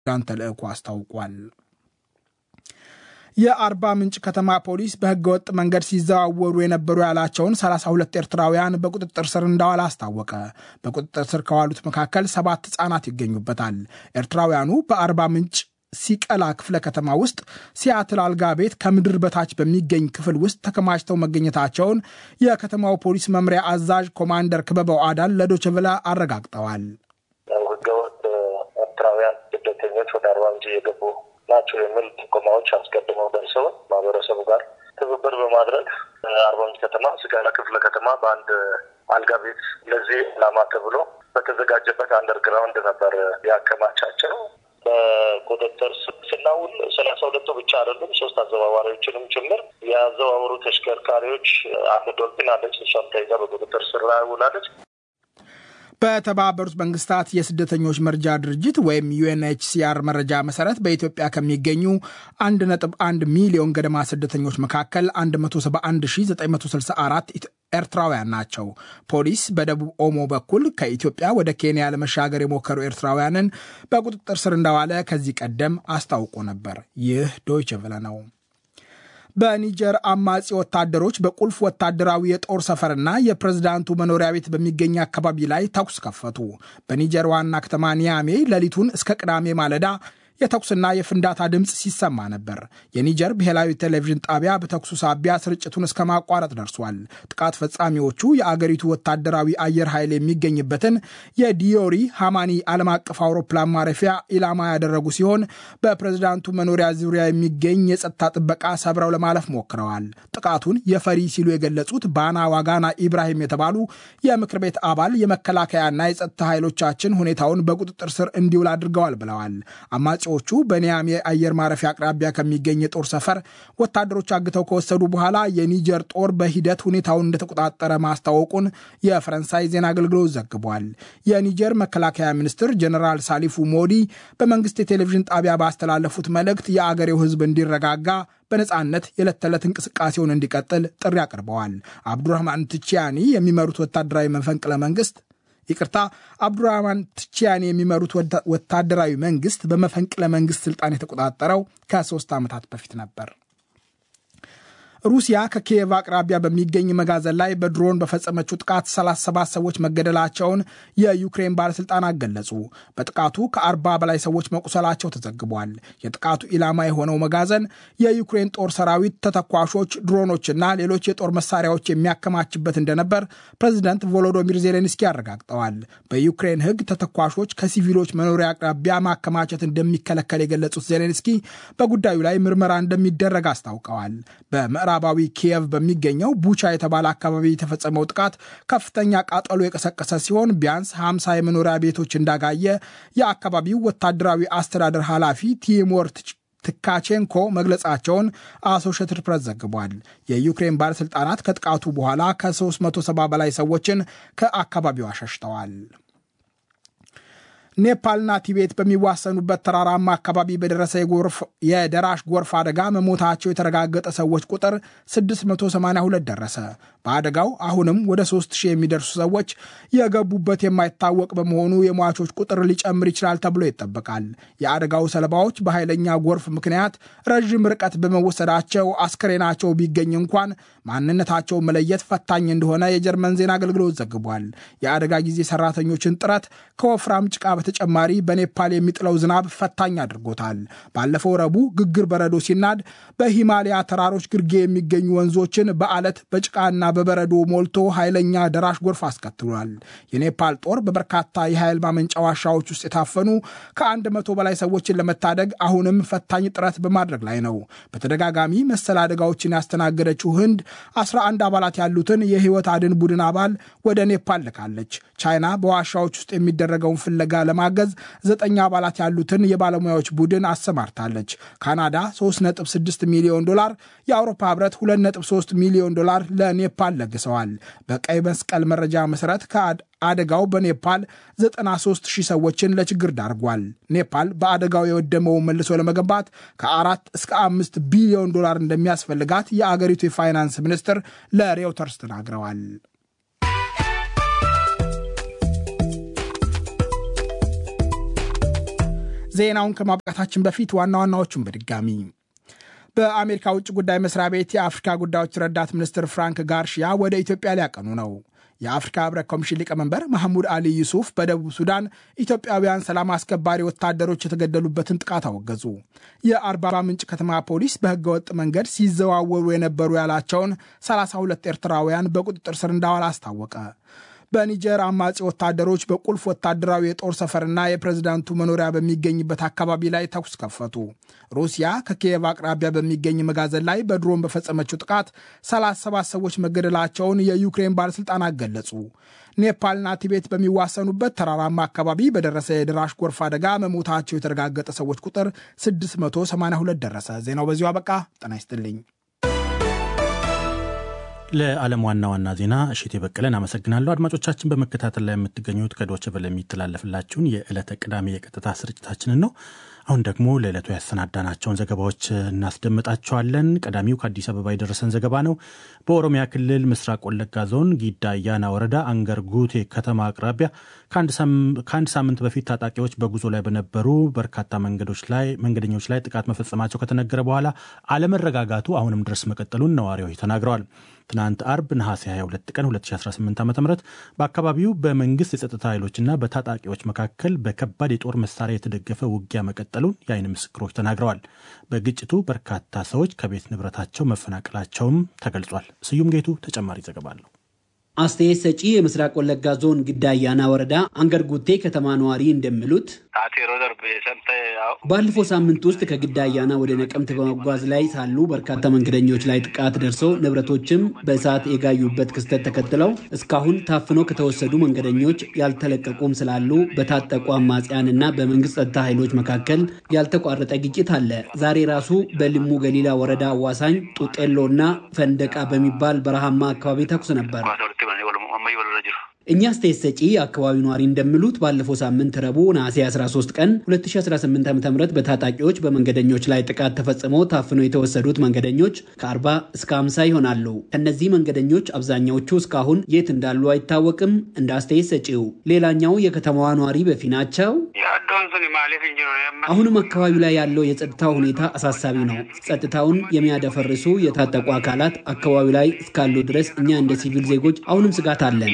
ሱዳን ተልዕኮ አስታውቋል። የአርባ ምንጭ ከተማ ፖሊስ በህገወጥ መንገድ ሲዘዋወሩ የነበሩ ያላቸውን 32 ኤርትራውያን በቁጥጥር ስር እንዳዋለ አስታወቀ። በቁጥጥር ስር ከዋሉት መካከል ሰባት ህጻናት ይገኙበታል። ኤርትራውያኑ በአርባ ምንጭ ሲቀላ ክፍለ ከተማ ውስጥ ሲያትል አልጋ ቤት ከምድር በታች በሚገኝ ክፍል ውስጥ ተከማችተው መገኘታቸውን የከተማው ፖሊስ መምሪያ አዛዥ ኮማንደር ክበበው አዳል ለዶችቭላ አረጋግጠዋል። ህገወጥ ኤርትራውያን ስደተኞች ወደ አርባ ምንጭ እየገቡ ናቸው የሚል ጥቆማዎች አስቀድመው ደርሰው ማህበረሰቡ ጋር ትብብር በማድረግ አርባ ምንጭ ከተማ ስጋላ ክፍለ ከተማ በአንድ አልጋ ቤት ለዚህ ዓላማ ተብሎ በተዘጋጀበት አንደርግራውንድ ነበር ያከማቻቸው። በቁጥጥር ስናውል ሰላሳ ሁለቱ ብቻ አይደሉም፣ ሶስት አዘዋዋሪዎችንም ጭምር የአዘዋወሩ ተሽከርካሪዎች አንድ ዶልፊን አለች። እሷም ተይዛ በቁጥጥር ስር ውላለች። በተባበሩት መንግስታት የስደተኞች መርጃ ድርጅት ወይም ዩኤንኤችሲአር መረጃ መሰረት በኢትዮጵያ ከሚገኙ 1.1 ሚሊዮን ገደማ ስደተኞች መካከል 171964 ኤርትራውያን ናቸው። ፖሊስ በደቡብ ኦሞ በኩል ከኢትዮጵያ ወደ ኬንያ ለመሻገር የሞከሩ ኤርትራውያንን በቁጥጥር ስር እንዳዋለ ከዚህ ቀደም አስታውቆ ነበር። ይህ ዶይቸ ቨለ ነው። በኒጀር አማጺ ወታደሮች በቁልፍ ወታደራዊ የጦር ሰፈርና የፕሬዝዳንቱ መኖሪያ ቤት በሚገኝ አካባቢ ላይ ተኩስ ከፈቱ። በኒጀር ዋና ከተማ ኒያሜ ሌሊቱን እስከ ቅዳሜ ማለዳ የተኩስና የፍንዳታ ድምፅ ሲሰማ ነበር። የኒጀር ብሔራዊ ቴሌቪዥን ጣቢያ በተኩሱ ሳቢያ ስርጭቱን እስከ ማቋረጥ ደርሷል። ጥቃት ፈጻሚዎቹ የአገሪቱ ወታደራዊ አየር ኃይል የሚገኝበትን የዲዮሪ ሃማኒ ዓለም አቀፍ አውሮፕላን ማረፊያ ኢላማ ያደረጉ ሲሆን በፕሬዝዳንቱ መኖሪያ ዙሪያ የሚገኝ የጸጥታ ጥበቃ ሰብረው ለማለፍ ሞክረዋል። ጥቃቱን የፈሪ ሲሉ የገለጹት ባና ዋጋና ኢብራሂም የተባሉ የምክር ቤት አባል የመከላከያና የጸጥታ ኃይሎቻችን ሁኔታውን በቁጥጥር ስር እንዲውል አድርገዋል ብለዋል። አማጺ ቹ በኒያሜ አየር ማረፊያ አቅራቢያ ከሚገኝ የጦር ሰፈር ወታደሮች አግተው ከወሰዱ በኋላ የኒጀር ጦር በሂደት ሁኔታውን እንደተቆጣጠረ ማስታወቁን የፈረንሳይ ዜና አገልግሎት ዘግቧል። የኒጀር መከላከያ ሚኒስትር ጀኔራል ሳሊፉ ሞዲ በመንግስት የቴሌቪዥን ጣቢያ ባስተላለፉት መልእክት የአገሬው ሕዝብ እንዲረጋጋ በነፃነት የዕለት ተዕለት እንቅስቃሴውን እንዲቀጥል ጥሪ አቅርበዋል። አብዱራህማን ትቺያኒ የሚመሩት ወታደራዊ መፈንቅለ መንግስት ይቅርታ አብዱራህማን ትቺያኒ የሚመሩት ወታደራዊ መንግስት በመፈንቅለ መንግስት ስልጣን የተቆጣጠረው ከሶስት ዓመታት በፊት ነበር። ሩሲያ ከኪየቭ አቅራቢያ በሚገኝ መጋዘን ላይ በድሮን በፈጸመችው ጥቃት 37 ሰዎች መገደላቸውን የዩክሬን ባለሥልጣናት ገለጹ። በጥቃቱ ከ40 በላይ ሰዎች መቁሰላቸው ተዘግቧል። የጥቃቱ ኢላማ የሆነው መጋዘን የዩክሬን ጦር ሰራዊት ተተኳሾች፣ ድሮኖችና ሌሎች የጦር መሳሪያዎች የሚያከማችበት እንደነበር ፕሬዚደንት ቮሎዶሚር ዜሌንስኪ አረጋግጠዋል። በዩክሬን ሕግ ተተኳሾች ከሲቪሎች መኖሪያ አቅራቢያ ማከማቸት እንደሚከለከል የገለጹት ዜሌንስኪ በጉዳዩ ላይ ምርመራ እንደሚደረግ አስታውቀዋል። ምዕራባዊ ኪየቭ በሚገኘው ቡቻ የተባለ አካባቢ የተፈጸመው ጥቃት ከፍተኛ ቃጠሎ የቀሰቀሰ ሲሆን ቢያንስ 50 የመኖሪያ ቤቶች እንዳጋየ የአካባቢው ወታደራዊ አስተዳደር ኃላፊ ቲሞር ትካቼንኮ መግለጻቸውን አሶሼትድ ፕሬስ ዘግቧል። የዩክሬን ባለሥልጣናት ከጥቃቱ በኋላ ከ370 በላይ ሰዎችን ከአካባቢው አሸሽተዋል። ኔፓልና ቲቤት በሚዋሰኑበት ተራራማ አካባቢ በደረሰ የደራሽ ጎርፍ አደጋ መሞታቸው የተረጋገጠ ሰዎች ቁጥር 682 ደረሰ። በአደጋው አሁንም ወደ 3000 የሚደርሱ ሰዎች የገቡበት የማይታወቅ በመሆኑ የሟቾች ቁጥር ሊጨምር ይችላል ተብሎ ይጠበቃል። የአደጋው ሰለባዎች በኃይለኛ ጎርፍ ምክንያት ረዥም ርቀት በመወሰዳቸው አስክሬናቸው ቢገኝ እንኳን ማንነታቸው መለየት ፈታኝ እንደሆነ የጀርመን ዜና አገልግሎት ዘግቧል። የአደጋ ጊዜ ሰራተኞችን ጥረት ከወፍራም ጭቃ በተጨማሪ በኔፓል የሚጥለው ዝናብ ፈታኝ አድርጎታል። ባለፈው ረቡዕ ግግር በረዶ ሲናድ በሂማሊያ ተራሮች ግርጌ የሚገኙ ወንዞችን በአለት በጭቃና በበረዶ ሞልቶ ኃይለኛ ደራሽ ጎርፍ አስከትሏል። የኔፓል ጦር በበርካታ የኃይል ማመንጫ ዋሻዎች ውስጥ የታፈኑ ከአንድ መቶ በላይ ሰዎችን ለመታደግ አሁንም ፈታኝ ጥረት በማድረግ ላይ ነው። በተደጋጋሚ መሰል አደጋዎችን ያስተናገደችው ህንድ 11 አባላት ያሉትን የህይወት አድን ቡድን አባል ወደ ኔፓል ልካለች። ቻይና በዋሻዎች ውስጥ የሚደረገውን ፍለጋ ለማገዝ ዘጠኝ አባላት ያሉትን የባለሙያዎች ቡድን አሰማርታለች። ካናዳ 3.6 ሚሊዮን ዶላር፣ የአውሮፓ ህብረት 2.3 ሚሊዮን ዶላር ለኔፓል ለግሰዋል። በቀይ መስቀል መረጃ መሰረት አደጋው በኔፓል 93 ሺህ ሰዎችን ለችግር ዳርጓል። ኔፓል በአደጋው የወደመውን መልሶ ለመገንባት ከአራት እስከ አምስት ቢሊዮን ዶላር እንደሚያስፈልጋት የአገሪቱ የፋይናንስ ሚኒስትር ለሬውተርስ ተናግረዋል። ዜናውን ከማብቃታችን በፊት ዋና ዋናዎቹን በድጋሚ በአሜሪካ ውጭ ጉዳይ መስሪያ ቤት የአፍሪካ ጉዳዮች ረዳት ሚኒስትር ፍራንክ ጋርሺያ ወደ ኢትዮጵያ ሊያቀኑ ነው። የአፍሪካ ህብረት ኮሚሽን ሊቀመንበር መሐሙድ አሊ ዩሱፍ በደቡብ ሱዳን ኢትዮጵያውያን ሰላም አስከባሪ ወታደሮች የተገደሉበትን ጥቃት አወገዙ። የአርባ ምንጭ ከተማ ፖሊስ በህገወጥ መንገድ ሲዘዋወሩ የነበሩ ያላቸውን 32 ኤርትራውያን በቁጥጥር ስር እንዳዋል አስታወቀ። በኒጀር አማጺ ወታደሮች በቁልፍ ወታደራዊ የጦር ሰፈርና የፕሬዝዳንቱ መኖሪያ በሚገኝበት አካባቢ ላይ ተኩስ ከፈቱ። ሩሲያ ከኪየቭ አቅራቢያ በሚገኝ መጋዘን ላይ በድሮን በፈጸመችው ጥቃት 37 ሰዎች መገደላቸውን የዩክሬን ባለሥልጣናት ገለጹ። ኔፓልና ቲቤት በሚዋሰኑበት ተራራማ አካባቢ በደረሰ የድራሽ ጎርፍ አደጋ መሞታቸው የተረጋገጠ ሰዎች ቁጥር 682 ደረሰ። ዜናው በዚሁ አበቃ። ጤና ይስጥልኝ። ለዓለም ዋና ዋና ዜና እሽት የበቀለን አመሰግናለሁ። አድማጮቻችን በመከታተል ላይ የምትገኙት ከዶች ቨለ የሚተላለፍላችሁን የዕለተ ቅዳሜ የቀጥታ ስርጭታችንን ነው። አሁን ደግሞ ለዕለቱ ያሰናዳናቸውን ዘገባዎች እናስደምጣቸዋለን። ቀዳሚው ከአዲስ አበባ የደረሰን ዘገባ ነው። በኦሮሚያ ክልል ምስራቅ ወለጋ ዞን ጊዳ አያና ወረዳ አንገር ጉቴ ከተማ አቅራቢያ ከአንድ ሳምንት በፊት ታጣቂዎች በጉዞ ላይ በነበሩ በርካታ መንገዶች ላይ መንገደኞች ላይ ጥቃት መፈጸማቸው ከተነገረ በኋላ አለመረጋጋቱ አሁንም ድረስ መቀጠሉን ነዋሪዎች ተናግረዋል። ትናንት አርብ ነሐሴ 22 ቀን 2018 ዓ ም በአካባቢው በመንግስት የጸጥታ ኃይሎችና በታጣቂዎች መካከል በከባድ የጦር መሳሪያ የተደገፈ ውጊያ መቀጠሉን የአይን ምስክሮች ተናግረዋል። በግጭቱ በርካታ ሰዎች ከቤት ንብረታቸው መፈናቀላቸውም ተገልጿል። ስዩም ጌቱ ተጨማሪ ዘገባ አለው። አስተያየት ሰጪ የምስራቅ ወለጋ ዞን ግዳ አያና ወረዳ አንገር ጉቴ ከተማ ነዋሪ እንደሚሉት ባለፈው ሳምንት ውስጥ ከግዳ አያና ወደ ነቀምት በመጓዝ ላይ ሳሉ በርካታ መንገደኞች ላይ ጥቃት ደርሶ ንብረቶችም በእሳት የጋዩበት ክስተት ተከትለው እስካሁን ታፍነው ከተወሰዱ መንገደኞች ያልተለቀቁም ስላሉ በታጠቁ አማጽያንና በመንግስት ጸጥታ ኃይሎች መካከል ያልተቋረጠ ግጭት አለ። ዛሬ ራሱ በልሙ ገሊላ ወረዳ አዋሳኝ ጡጤሎ እና ፈንደቃ በሚባል በረሃማ አካባቢ ተኩስ ነበር። እኛ አስተያየት ሰጪ የአካባቢው ነዋሪ እንደሚሉት ባለፈው ሳምንት ረቡዕ ነሐሴ 13 ቀን 2018 ዓ ም በታጣቂዎች በመንገደኞች ላይ ጥቃት ተፈጽሞ ታፍነው የተወሰዱት መንገደኞች ከ40 እስከ 50 ይሆናሉ። ከእነዚህ መንገደኞች አብዛኛዎቹ እስካሁን የት እንዳሉ አይታወቅም። እንደ አስተያየት ሰጪው ሌላኛው የከተማዋ ነዋሪ በፊናቸው አሁንም አካባቢው ላይ ያለው የጸጥታ ሁኔታ አሳሳቢ ነው። ጸጥታውን የሚያደፈርሱ የታጠቁ አካላት አካባቢው ላይ እስካሉ ድረስ እኛ እንደ ሲቪል ዜጎች አሁንም ስጋት አለን።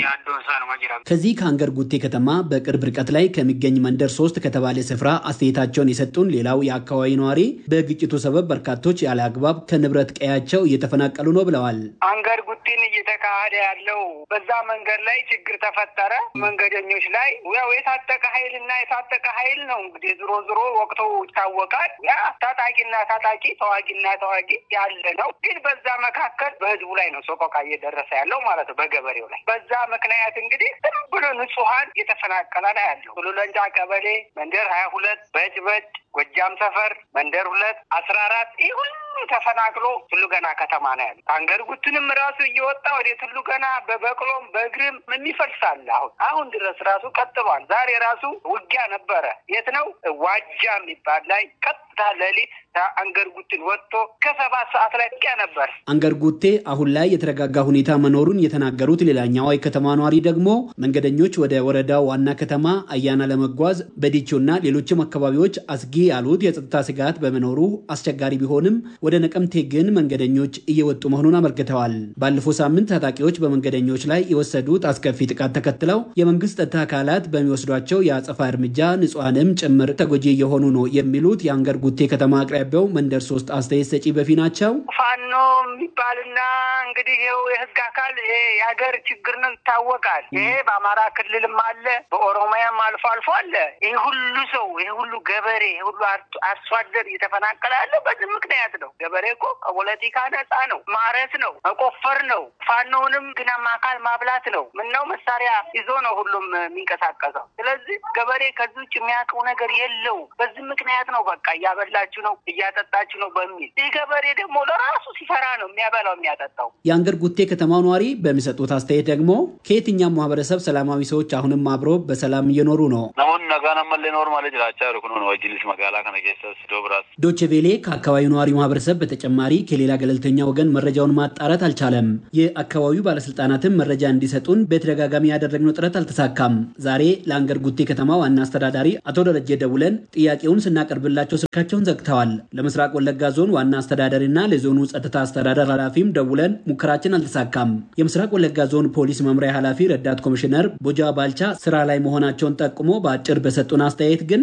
ከዚህ ከአንገር ጉቴ ከተማ በቅርብ ርቀት ላይ ከሚገኝ መንደር ሶስት ከተባለ ስፍራ አስተያየታቸውን የሰጡን ሌላው የአካባቢ ነዋሪ በግጭቱ ሰበብ በርካቶች ያለ አግባብ ከንብረት ቀያቸው እየተፈናቀሉ ነው ብለዋል። አንገር ጉቴን እየተካሄደ ያለው በዛ መንገድ ላይ ችግር ተፈጠረ። መንገደኞች ላይ ያው የታጠቀ ኃይል እና የታጠቀ ኃይል ነው እንግዲህ ዝሮ ዝሮ ወቅቱ ይታወቃል። ያ ታጣቂና ታጣቂ ተዋጊና ተዋጊ ያለ ነው። ግን በዛ መካከል በህዝቡ ላይ ነው ሰቆቃ እየደረሰ ያለው ማለት ነው፣ በገበሬው ላይ በዛ ምክንያት እንግዲህ ዝም ብሎ ንጹሀን እየተፈናቀለ ነው ያለው። ቱሉለንጫ ቀበሌ መንደር ሀያ ሁለት በጭበጭ ጎጃም ሰፈር መንደር ሁለት አስራ አራት ይህ ሁሉ ተፈናቅሎ ቱሉ ገና ከተማ ነው ያለ። አንገር ጉትንም ራሱ እየወጣ ወደ ቱሉ ገና በበቅሎም በእግርም የሚፈልሳል። አሁን አሁን ድረስ ራሱ ቀጥሏል። ዛሬ ራሱ ውጊያ ነበረ። የት ነው ዋጃ የሚባል ላይ ቀጥታ ሌሊት አንገር ጉትን ወጥቶ ከሰባት ሰዓት ላይ ውጊያ ነበር። አንገር ጉቴ አሁን ላይ የተረጋጋ ሁኔታ መኖሩን የተናገሩት ሌላኛዋ የከተማ ነዋሪ ደግሞ መንገደኞች ወደ ወረዳው ዋና ከተማ አያና ለመጓዝ በዲቾና ሌሎችም አካባቢዎች አስጊ ያሉት የጸጥታ ስጋት በመኖሩ አስቸጋሪ ቢሆንም ወደ ነቀምቴ ግን መንገደኞች እየወጡ መሆኑን አመልክተዋል። ባለፈው ሳምንት ታጣቂዎች በመንገደኞች ላይ የወሰዱት አስከፊ ጥቃት ተከትለው የመንግስት ጸጥታ አካላት በሚወስዷቸው የአጸፋ እርምጃ ንጹሐንም ጭምር ተጎጂ እየሆኑ ነው የሚሉት የአንገር ጉቴ ከተማ አቅራቢያው መንደር ሶስት አስተያየት ሰጪ በፊ ናቸው። ፋኖ የሚባልና እንግዲህ ይኸው የህግ አካል ይሄ የሀገር ችግር ነው ይታወቃል። ይሄ በአማራ ክልልም አለ፣ በኦሮሚያም አልፎ አልፎ አለ። ይሄ ሁሉ ሰው ይሄ ሁሉ ገበሬ ይሄ ሁሉ አርሶ አደር እየተፈናቀለ ያለው በዚህ ምክንያት ነው። ገበሬ እኮ ከፖለቲካ ነፃ ነው። ማረስ ነው፣ መቆፈር ነው። ፋኖውንም ግናማ አካል ማብላት ነው። ምነው መሳሪያ ይዞ ነው ሁሉም የሚንቀሳቀሰው። ስለዚህ ገበሬ ከዚህ ውጭ የሚያውቀው ነገር የለው። በዚህ ምክንያት ነው በቃ እያበላችሁ ነው እያጠጣችሁ ነው በሚል ይህ ገበሬ ደግሞ ለራሱ ሲሰራ ነው የሚያበላው የሚያጠጣው። የአንገር ጉቴ ከተማው ነዋሪ በሚሰጡት አስተያየት ደግሞ ከየትኛው ማህበረሰብ ሰላማዊ ሰዎች አሁንም አብሮ በሰላም እየኖሩ ነው። ዶቼ ቬሌ ከአካባቢው ነዋሪ ማህበረሰብ በተጨማሪ ከሌላ ገለልተኛ ወገን መረጃውን ማጣራት አልቻለም። የአካባቢው ባለስልጣናትም መረጃ እንዲሰጡን በተደጋጋሚ ያደረግነው ጥረት አልተሳካም። ዛሬ ለአንገር ጉቴ ከተማ ዋና አስተዳዳሪ አቶ ደረጀ ደውለን ጥያቄውን ስናቀርብላቸው ስልካቸውን ዘግተዋል። ለምስራቅ ወለጋ ዞን ዋና አስተዳዳሪና ለዞኑ ጸጥታ አስተዳደር ኃላፊም ደውለን ሙከራችን አልተሳካም። የምስራቅ ወለጋ ዞን ፖሊስ መምሪያ ኃላፊ ረዳት ኮሚሽነር ቦጃ ባልቻ ስራ ላይ መሆናቸውን ጠቁሞ በአጭር በሰጡን አስተያየት ግን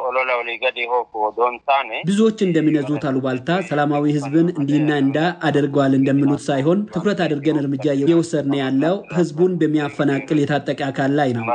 ብዙዎች እንደሚነዙት አሉባልታ ሰላማዊ ህዝብን እንዲህና እንዳ አድርገዋል እንደሚሉት ሳይሆን ትኩረት አድርገን እርምጃ እየወሰድን ያለው ህዝቡን በሚያፈናቅል የታጠቀ አካል ላይ ነው።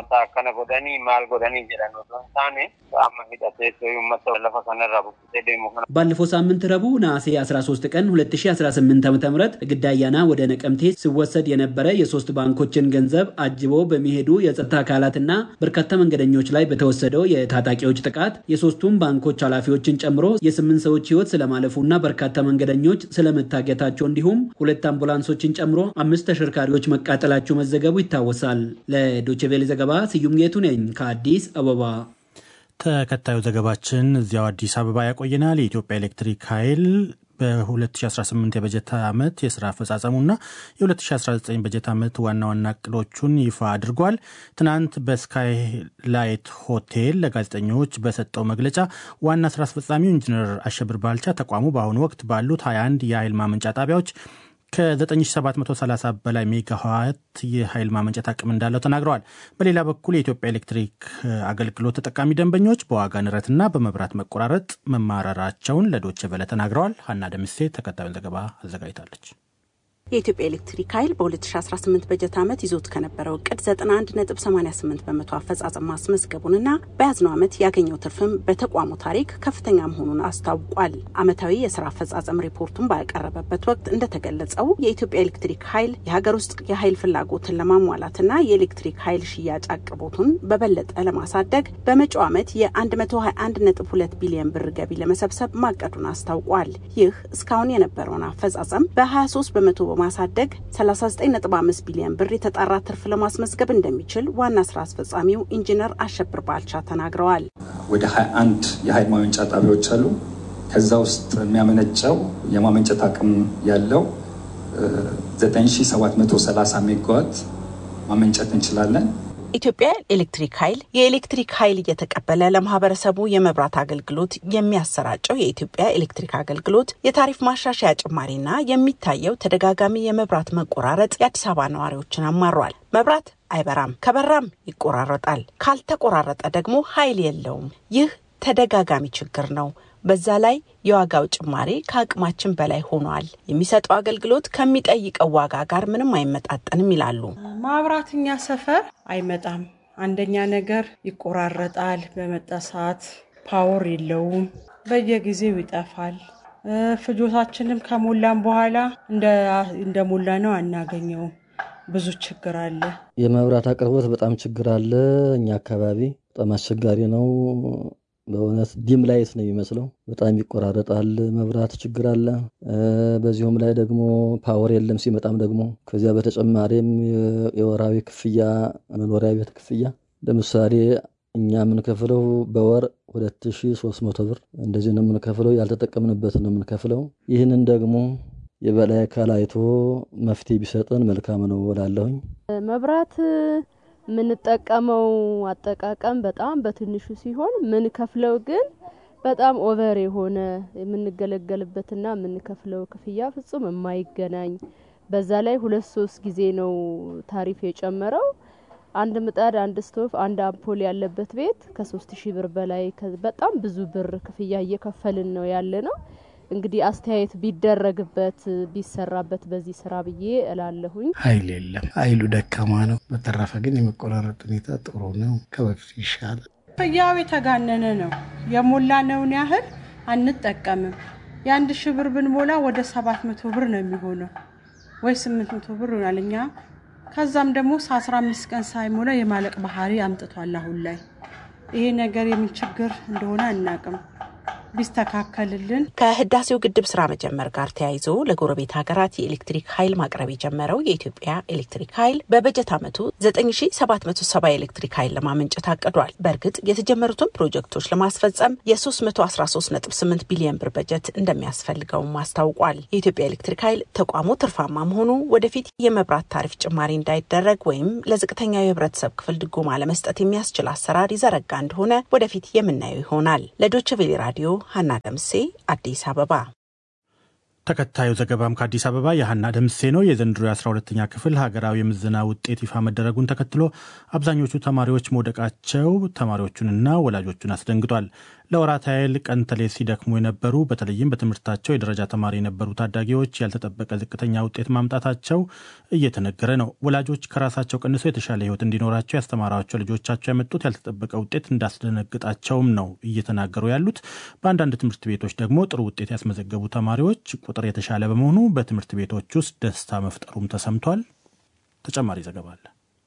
ባለፈው ሳምንት ረቡዕ ነሐሴ 13 ቀን 2018 ዓ ም ግዳያና ወደ ነቀምቴ ሲወሰድ የነበረ የሶስት ባንኮችን ገንዘብ አጅቦ በሚሄዱ የጸጥታ አካላትና በርካታ መንገደኞች ላይ በተወሰደው የታጣቂዎች ጥቃት የሶስቱም ባንኮች ኃላፊዎችን ጨምሮ የስምንት ሰዎች ህይወት ስለማለፉና በርካታ መንገደኞች ስለመታገታቸው እንዲሁም ሁለት አምቡላንሶችን ጨምሮ አምስት ተሽከርካሪዎች መቃጠላቸው መዘገቡ ይታወሳል። ለዶችቬሌ ዘገባ ስዩም ጌቱ ነኝ ከአዲስ አበባ። ተከታዩ ዘገባችን እዚያው አዲስ አበባ ያቆየናል። የኢትዮጵያ ኤሌክትሪክ ኃይል በ2018 የበጀት ዓመት የስራ አፈጻጸሙና የ2019 በጀት ዓመት ዋና ዋና እቅዶቹን ይፋ አድርጓል። ትናንት በስካይ ላይት ሆቴል ለጋዜጠኞች በሰጠው መግለጫ ዋና ስራ አስፈጻሚው ኢንጂነር አሸብር ባልቻ ተቋሙ በአሁኑ ወቅት ባሉት 21 የኃይል ማመንጫ ጣቢያዎች ከ9730 በላይ ሜጋዋት የኃይል ማመንጨት አቅም እንዳለው ተናግረዋል። በሌላ በኩል የኢትዮጵያ ኤሌክትሪክ አገልግሎት ተጠቃሚ ደንበኞች በዋጋ ንረትና በመብራት መቆራረጥ መማረራቸውን ለዶቼ ቬለ ተናግረዋል። ሀና ደምሴ ተከታዩን ዘገባ አዘጋጅታለች። የኢትዮጵያ ኤሌክትሪክ ኃይል በ2018 በጀት ዓመት ይዞት ከነበረው እቅድ 91.88 በመቶ አፈጻጸም ማስመዝገቡንና በያዝነው ዓመት ያገኘው ትርፍም በተቋሙ ታሪክ ከፍተኛ መሆኑን አስታውቋል። ዓመታዊ የስራ አፈጻጸም ሪፖርቱን ባቀረበበት ወቅት እንደተገለጸው የኢትዮጵያ ኤሌክትሪክ ኃይል የሀገር ውስጥ የኃይል ፍላጎትን ለማሟላትና የኤሌክትሪክ ኃይል ሽያጭ አቅርቦቱን በበለጠ ለማሳደግ በመጪው ዓመት የ121.2 ቢሊዮን ብር ገቢ ለመሰብሰብ ማቀዱን አስታውቋል። ይህ እስካሁን የነበረውን አፈጻጸም በ23 በመቶ ማሳደግ 39.5 ቢሊዮን ብር የተጣራ ትርፍ ለማስመዝገብ እንደሚችል ዋና ስራ አስፈጻሚው ኢንጂነር አሸብር ባልቻ ተናግረዋል። ወደ 21 የኃይል ማመንጫ ጣቢያዎች አሉ። ከዛ ውስጥ የሚያመነጨው የማመንጨት አቅም ያለው 9730 ሜጋዋት ማመንጨት እንችላለን። ኢትዮጵያ ኤሌክትሪክ ኃይል የኤሌክትሪክ ኃይል እየተቀበለ ለማህበረሰቡ የመብራት አገልግሎት የሚያሰራጨው የኢትዮጵያ ኤሌክትሪክ አገልግሎት የታሪፍ ማሻሻያ ጭማሪና የሚታየው ተደጋጋሚ የመብራት መቆራረጥ የአዲስ አበባ ነዋሪዎችን አማሯል። መብራት አይበራም፣ ከበራም ይቆራረጣል፣ ካልተቆራረጠ ደግሞ ኃይል የለውም። ይህ ተደጋጋሚ ችግር ነው። በዛ ላይ የዋጋው ጭማሪ ከአቅማችን በላይ ሆኗል። የሚሰጠው አገልግሎት ከሚጠይቀው ዋጋ ጋር ምንም አይመጣጠንም ይላሉ። ማብራት እኛ ሰፈር አይመጣም። አንደኛ ነገር ይቆራረጣል። በመጣ ሰዓት ፓወር የለውም። በየጊዜው ይጠፋል። ፍጆታችንም ከሞላን በኋላ እንደ ሞላ ነው አናገኘውም። ብዙ ችግር አለ። የመብራት አቅርቦት በጣም ችግር አለ። እኛ አካባቢ በጣም አስቸጋሪ ነው። በእውነት ዲም ላይት ነው የሚመስለው። በጣም ይቆራረጣል። መብራት ችግር አለ። በዚሁም ላይ ደግሞ ፓወር የለም ሲመጣም ደግሞ ከዚያ በተጨማሪም የወራዊ ክፍያ መኖሪያ ቤት ክፍያ ለምሳሌ እኛ የምንከፍለው በወር 2300 ብር እንደዚህ ነው የምንከፍለው። ያልተጠቀምንበት ነው የምንከፍለው። ይህንን ደግሞ የበላይ አካል አይቶ መፍትሄ ቢሰጠን መልካም ነው እላለሁኝ። መብራት የምንጠቀመው አጠቃቀም በጣም በትንሹ ሲሆን ምንከፍለው ግን በጣም ኦቨር የሆነ የምንገለገልበትና የምንከፍለው ክፍያ ፍጹም የማይገናኝ በዛ ላይ ሁለት ሶስት ጊዜ ነው ታሪፍ የጨመረው። አንድ ምጣድ፣ አንድ ስቶቭ፣ አንድ አምፖል ያለበት ቤት ከሶስት ሺህ ብር በላይ በጣም ብዙ ብር ክፍያ እየከፈልን ነው ያለ ነው። እንግዲህ አስተያየት ቢደረግበት ቢሰራበት በዚህ ስራ ብዬ እላለሁኝ። ኃይል የለም፣ ኃይሉ ደካማ ነው። በተረፈ ግን የመቆራረጥ ሁኔታ ጥሩ ነው፣ ከበፊት ይሻላል። ያው የተጋነነ ነው። የሞላነውን ያህል አንጠቀምም። የአንድ ሺህ ብር ብንሞላ ወደ ሰባት መቶ ብር ነው የሚሆነው ወይ ስምንት መቶ ብር ይሆናል። እኛ ከዛም ደግሞ አስራ አምስት ቀን ሳይሞላ የማለቅ ባህሪ አምጥቷል። አሁን ላይ ይሄ ነገር የምን ችግር እንደሆነ አናቅም። ቢስተካከልልን። ከህዳሴው ግድብ ስራ መጀመር ጋር ተያይዞ ለጎረቤት ሀገራት የኤሌክትሪክ ኃይል ማቅረብ የጀመረው የኢትዮጵያ ኤሌክትሪክ ኃይል በበጀት ዓመቱ 9770 የኤሌክትሪክ ኃይል ለማመንጨት አቅዷል። በእርግጥ የተጀመሩትን ፕሮጀክቶች ለማስፈጸም የ313.8 ቢሊዮን ብር በጀት እንደሚያስፈልገውም አስታውቋል። የኢትዮጵያ ኤሌክትሪክ ኃይል ተቋሙ ትርፋማ መሆኑ ወደፊት የመብራት ታሪፍ ጭማሪ እንዳይደረግ ወይም ለዝቅተኛው የህብረተሰብ ክፍል ድጎማ ለመስጠት የሚያስችል አሰራር ይዘረጋ እንደሆነ ወደፊት የምናየው ይሆናል። ለዶይቼ ቬለ ራዲዮ ሀና ደምሴ አዲስ አበባ። ተከታዩ ዘገባም ከአዲስ አበባ የሀና ደምሴ ነው። የዘንድሮ የ12ተኛ ክፍል ሀገራዊ የምዘና ውጤት ይፋ መደረጉን ተከትሎ አብዛኞቹ ተማሪዎች መውደቃቸው ተማሪዎቹንና ወላጆቹን አስደንግጧል። ለወራት ያህል ቀን ተሌት ሲደክሙ የነበሩ በተለይም በትምህርታቸው የደረጃ ተማሪ የነበሩ ታዳጊዎች ያልተጠበቀ ዝቅተኛ ውጤት ማምጣታቸው እየተነገረ ነው። ወላጆች ከራሳቸው ቀንሰው የተሻለ ሕይወት እንዲኖራቸው ያስተማሯቸው ልጆቻቸው ያመጡት ያልተጠበቀ ውጤት እንዳስደነግጣቸውም ነው እየተናገሩ ያሉት። በአንዳንድ ትምህርት ቤቶች ደግሞ ጥሩ ውጤት ያስመዘገቡ ተማሪዎች ቁጥር የተሻለ በመሆኑ በትምህርት ቤቶች ውስጥ ደስታ መፍጠሩም ተሰምቷል። ተጨማሪ ዘገባ አለ።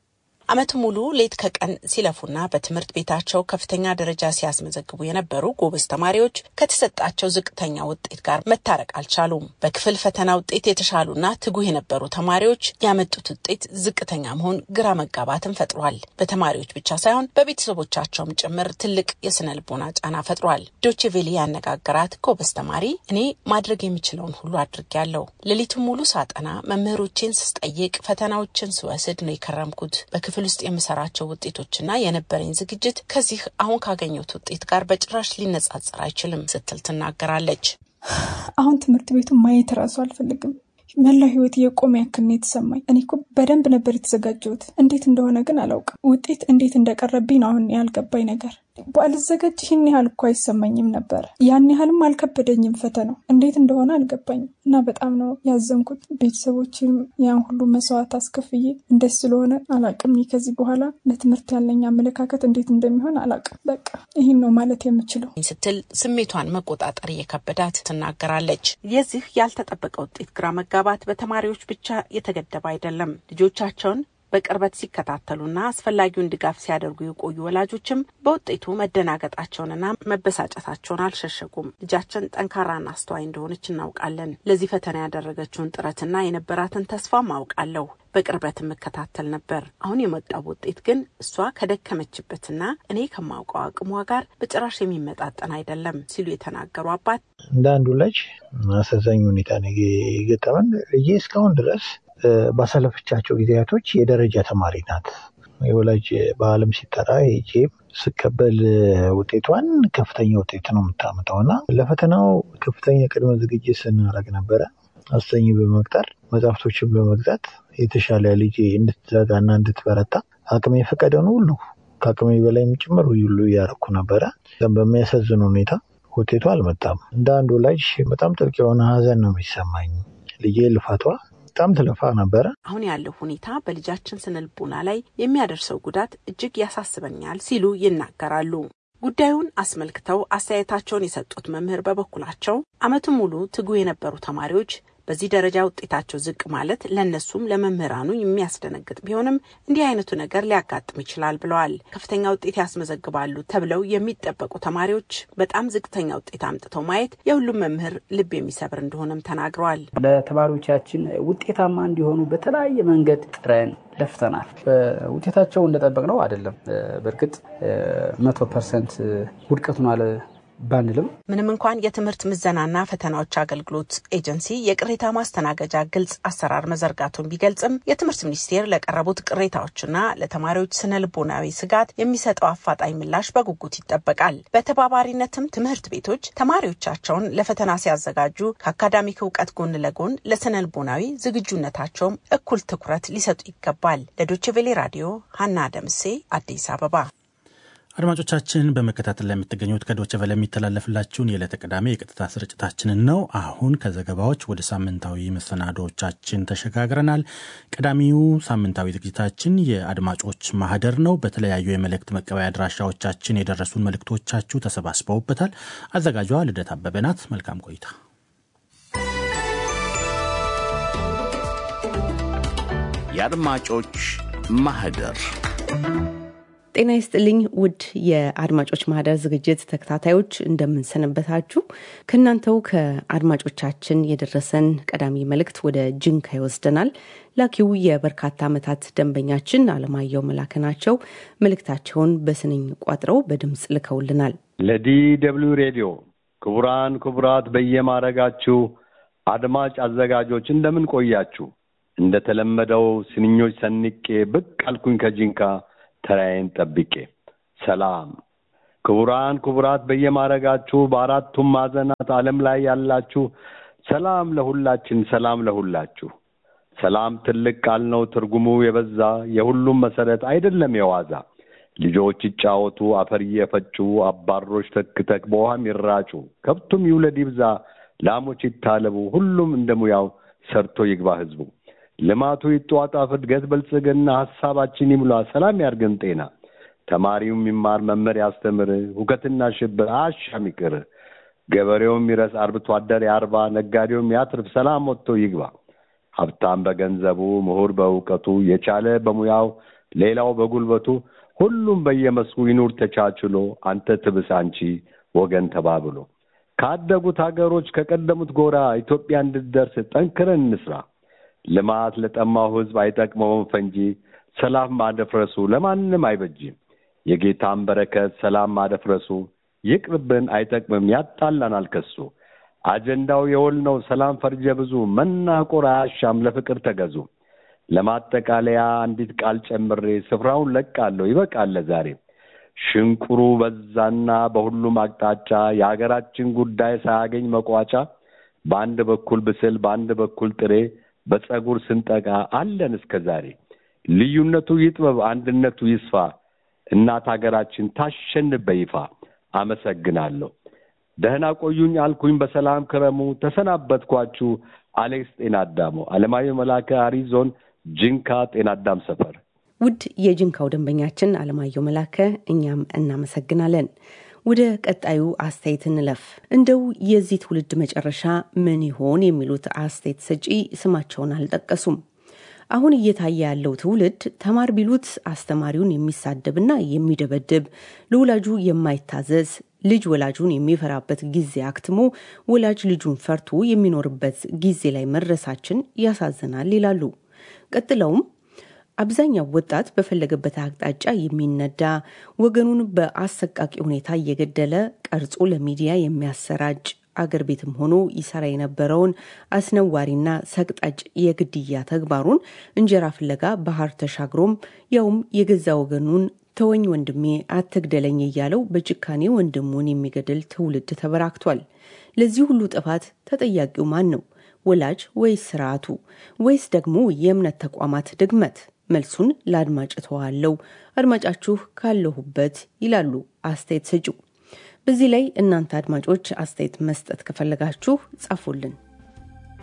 ዓመቱ ሙሉ ሌት ከቀን ሲለፉና በትምህርት ቤታቸው ከፍተኛ ደረጃ ሲያስመዘግቡ የነበሩ ጎበዝ ተማሪዎች ከተሰጣቸው ዝቅተኛ ውጤት ጋር መታረቅ አልቻሉም። በክፍል ፈተና ውጤት የተሻሉና ትጉህ የነበሩ ተማሪዎች ያመጡት ውጤት ዝቅተኛ መሆን ግራ መጋባትን ፈጥሯል። በተማሪዎች ብቻ ሳይሆን በቤተሰቦቻቸውም ጭምር ትልቅ የስነ ልቦና ጫና ፈጥሯል። ዶቼ ቬለ ያነጋገራት ጎበዝ ተማሪ እኔ ማድረግ የምችለውን ሁሉ አድርጌያለሁ። ሌሊቱን ሙሉ ሳጠና፣ መምህሮቼን ስጠይቅ፣ ፈተናዎችን ስወስድ ነው የከረምኩት ክፍል ውስጥ የምሰራቸው ውጤቶችና የነበረኝ ዝግጅት ከዚህ አሁን ካገኘሁት ውጤት ጋር በጭራሽ ሊነጻጸር አይችልም ስትል ትናገራለች። አሁን ትምህርት ቤቱን ማየት እራሱ አልፈልግም። መላው ህይወት የቆመ ያክል ነው የተሰማኝ። እኔ እኮ በደንብ ነበር የተዘጋጀሁት። እንዴት እንደሆነ ግን አላውቅም። ውጤት እንዴት እንደቀረብኝ ነው አሁን ያልገባኝ ነገር። ባልዘጋጅ ይህን ያህል እኮ አይሰማኝም ነበር። ያን ያህልም አልከበደኝም ፈተናው። እንዴት እንደሆነ አልገባኝም እና በጣም ነው ያዘንኩት። ቤተሰቦችም ያን ሁሉ መስዋዕት አስከፍዬ እንደዚህ ስለሆነ አላውቅም። ከዚህ በኋላ ለትምህርት ያለኝ አመለካከት እንዴት እንደሚሆን አላውቅም። በቃ ይህን ነው ማለት የምችለው ስትል ስሜቷን መቆጣጠር እየከበዳት ትናገራለች። የዚህ ያልተጠበቀ ውጤት ግራ መጋባት በተማሪዎች ብቻ የተገደበ አይደለም። ልጆቻቸውን በቅርበት ሲከታተሉና አስፈላጊውን ድጋፍ ሲያደርጉ የቆዩ ወላጆችም በውጤቱ መደናገጣቸውንና መበሳጨታቸውን አልሸሸጉም። ልጃችን ጠንካራና አስተዋይ እንደሆነች እናውቃለን። ለዚህ ፈተና ያደረገችውን ጥረትና የነበራትን ተስፋም አውቃለሁ። በቅርበት የምከታተል ነበር። አሁን የመጣው ውጤት ግን እሷ ከደከመችበትና እኔ ከማውቀው አቅሟ ጋር በጭራሽ የሚመጣጠን አይደለም ሲሉ የተናገሩ አባት እንደ አንዱ ልጅ አሳዛኝ ሁኔታ ነው የገጠመን። ልጄ እስካሁን ድረስ ባሳለፈቻቸው ጊዜያቶች የደረጃ ተማሪ ናት። የወላጅ በዓለም ሲጠራ ሄጄ ስቀበል ውጤቷን ከፍተኛ ውጤት ነው የምታመጣው እና ለፈተናው ከፍተኛ ቅድመ ዝግጅት ስናደርግ ነበረ። አስተኝ በመቅጠር መጽሐፍቶችን በመግዛት የተሻለ ልጄ እንድትዘጋና እንድትበረታ አቅሜ የፈቀደውን ሁሉ ከአቅሜ በላይም ጭምር ሁሉ እያደረኩ ነበረ። በሚያሳዝን ሁኔታ ውጤቱ አልመጣም። እንደ አንድ ወላጅ በጣም ጥልቅ የሆነ ሐዘን ነው የሚሰማኝ። ልጄ ልፋቷ በጣም ትለፋ ነበረ። አሁን ያለው ሁኔታ በልጃችን ስነልቦና ላይ የሚያደርሰው ጉዳት እጅግ ያሳስበኛል ሲሉ ይናገራሉ። ጉዳዩን አስመልክተው አስተያየታቸውን የሰጡት መምህር በበኩላቸው ዓመቱን ሙሉ ትጉ የነበሩ ተማሪዎች በዚህ ደረጃ ውጤታቸው ዝቅ ማለት ለእነሱም ለመምህራኑ የሚያስደነግጥ ቢሆንም እንዲህ አይነቱ ነገር ሊያጋጥም ይችላል ብለዋል። ከፍተኛ ውጤት ያስመዘግባሉ ተብለው የሚጠበቁ ተማሪዎች በጣም ዝቅተኛ ውጤት አምጥተው ማየት የሁሉም መምህር ልብ የሚሰብር እንደሆነም ተናግረዋል። ለተማሪዎቻችን ውጤታማ እንዲሆኑ በተለያየ መንገድ ጥረን ለፍተናል። ውጤታቸው እንደጠበቅነው አይደለም። በእርግጥ መቶ ፐርሰንት ውድቀቱን አለ ባንልም ምንም እንኳን የትምህርት ምዘናና ፈተናዎች አገልግሎት ኤጀንሲ የቅሬታ ማስተናገጃ ግልጽ አሰራር መዘርጋቱን ቢገልጽም የትምህርት ሚኒስቴር ለቀረቡት ቅሬታዎችና ለተማሪዎች ስነ ልቦናዊ ስጋት የሚሰጠው አፋጣኝ ምላሽ በጉጉት ይጠበቃል። በተባባሪነትም ትምህርት ቤቶች ተማሪዎቻቸውን ለፈተና ሲያዘጋጁ ከአካዳሚክ እውቀት ጎን ለጎን ለስነ ልቦናዊ ዝግጁነታቸውም እኩል ትኩረት ሊሰጡ ይገባል። ለዶይቼ ቬለ ራዲዮ ሀና ደምሴ አዲስ አበባ። አድማጮቻችን በመከታተል ላይ የምትገኙት ከዶቸ ቨለ የሚተላለፍላችሁን የዕለተ ቅዳሜ የቀጥታ ስርጭታችንን ነው። አሁን ከዘገባዎች ወደ ሳምንታዊ መሰናዶዎቻችን ተሸጋግረናል። ቀዳሚው ሳምንታዊ ዝግጅታችን የአድማጮች ማህደር ነው። በተለያዩ የመልእክት መቀበያ አድራሻዎቻችን የደረሱን መልእክቶቻችሁ ተሰባስበውበታል። አዘጋጇ ልደት አበበ ናት። መልካም ቆይታ። የአድማጮች ማህደር ጤና ይስጥልኝ ውድ የአድማጮች ማህደር ዝግጅት ተከታታዮች እንደምንሰነበታችሁ። ከእናንተው ከአድማጮቻችን የደረሰን ቀዳሚ መልእክት ወደ ጅንካ ይወስደናል። ላኪው የበርካታ ዓመታት ደንበኛችን አለማየሁ መላከ ናቸው። መልእክታቸውን በስንኝ ቋጥረው በድምፅ ልከውልናል። ለዲ ደብልዩ ሬዲዮ ክቡራን ክቡራት፣ በየማረጋችሁ አድማጭ አዘጋጆች እንደምን ቆያችሁ? እንደተለመደው ስንኞች ሰንቄ ብቅ አልኩኝ ከጂንካ ተራዬን ጠብቄ። ሰላም ክቡራን ክቡራት፣ በየማረጋችሁ በአራቱም ማዕዘናት ዓለም ላይ ያላችሁ ሰላም ለሁላችን፣ ሰላም ለሁላችሁ። ሰላም ትልቅ ቃል ነው፣ ትርጉሙ የበዛ የሁሉም መሰረት አይደለም የዋዛ። ልጆች ይጫወቱ፣ አፈር እየፈጩ አባሮች ተክተክ በውሃም ይራጩ፣ ከብቱም ይውለድ ይብዛ፣ ላሞች ይታለቡ፣ ሁሉም እንደ ሙያው ሰርቶ ይግባ ህዝቡ። ልማቱ ይጧጣፍ፣ እድገት ብልጽግና፣ ሀሳባችን ይሙላ፣ ሰላም ያርገን ጤና። ተማሪውም ይማር፣ መምህር ያስተምር፣ ሁከትና ሽብር አሻም ይቅር። ገበሬውም ይረስ፣ አርብቶ አደር ያርባ፣ ነጋዴውም ያትርፍ፣ ሰላም ወጥቶ ይግባ። ሀብታም በገንዘቡ፣ ምሁር በእውቀቱ፣ የቻለ በሙያው፣ ሌላው በጉልበቱ፣ ሁሉም በየመስኩ ይኑር ተቻችሎ፣ አንተ ትብስ አንቺ ወገን ተባብሎ። ካደጉት ሀገሮች ከቀደሙት ጎራ ኢትዮጵያ እንድትደርስ ጠንክረን እንስራ። ልማት ለጠማው ህዝብ አይጠቅመውም ፈንጂ፣ ሰላም ማደፍረሱ ለማንም አይበጅም። የጌታን በረከት ሰላም ማደፍረሱ ይቅርብን፣ አይጠቅምም፣ ያጣላናል ከሱ። አጀንዳው የወል ነው ሰላም ፈርጀ ብዙ፣ መናቆር አያሻም ለፍቅር ተገዙ። ለማጠቃለያ አንዲት ቃል ጨምሬ ስፍራውን ለቃለሁ፣ ይበቃል ዛሬ። ሽንቁሩ በዛና በሁሉም አቅጣጫ የሀገራችን ጉዳይ ሳያገኝ መቋጫ፣ በአንድ በኩል ብስል በአንድ በኩል ጥሬ በጸጉር ስንጠቃ አለን እስከ ዛሬ። ልዩነቱ ይጥበብ አንድነቱ ይስፋ፣ እናት ሀገራችን ታሸንፍ በይፋ። አመሰግናለሁ። ደህና ቆዩኝ አልኩኝ፣ በሰላም ክረሙ። ተሰናበትኳችሁ። አሌክስ ጤና አዳሙ፣ አለማየሁ መላከ፣ አሪዞን ጅንካ ጤና አዳም ሰፈር። ውድ የጅንካው ደንበኛችን አለማየሁ መላከ፣ እኛም እናመሰግናለን። ወደ ቀጣዩ አስተያየት እንለፍ። እንደው የዚህ ትውልድ መጨረሻ ምን ይሆን የሚሉት አስተያየት ሰጪ ስማቸውን አልጠቀሱም። አሁን እየታየ ያለው ትውልድ ተማር ቢሉት አስተማሪውን የሚሳደብና የሚደበድብ፣ ለወላጁ የማይታዘዝ ልጅ ወላጁን የሚፈራበት ጊዜ አክትሞ ወላጅ ልጁን ፈርቶ የሚኖርበት ጊዜ ላይ መድረሳችን ያሳዝናል ይላሉ። ቀጥለውም አብዛኛው ወጣት በፈለገበት አቅጣጫ የሚነዳ ወገኑን በአሰቃቂ ሁኔታ እየገደለ ቀርጾ ለሚዲያ የሚያሰራጭ አገር ቤትም ሆኖ ይሰራ የነበረውን አስነዋሪና ሰቅጣጭ የግድያ ተግባሩን እንጀራ ፍለጋ ባህር ተሻግሮም ያውም የገዛ ወገኑን ተወኝ ወንድሜ አትግደለኝ እያለው በጭካኔ ወንድሙን የሚገድል ትውልድ ተበራክቷል። ለዚህ ሁሉ ጥፋት ተጠያቂው ማን ነው? ወላጅ ወይስ ስርዓቱ ወይስ ደግሞ የእምነት ተቋማት ድግመት? መልሱን ለአድማጭ ተዋለው። አድማጫችሁ ካለሁበት ይላሉ አስተያየት ሰጪው። በዚህ ላይ እናንተ አድማጮች አስተያየት መስጠት ከፈለጋችሁ ጻፉልን።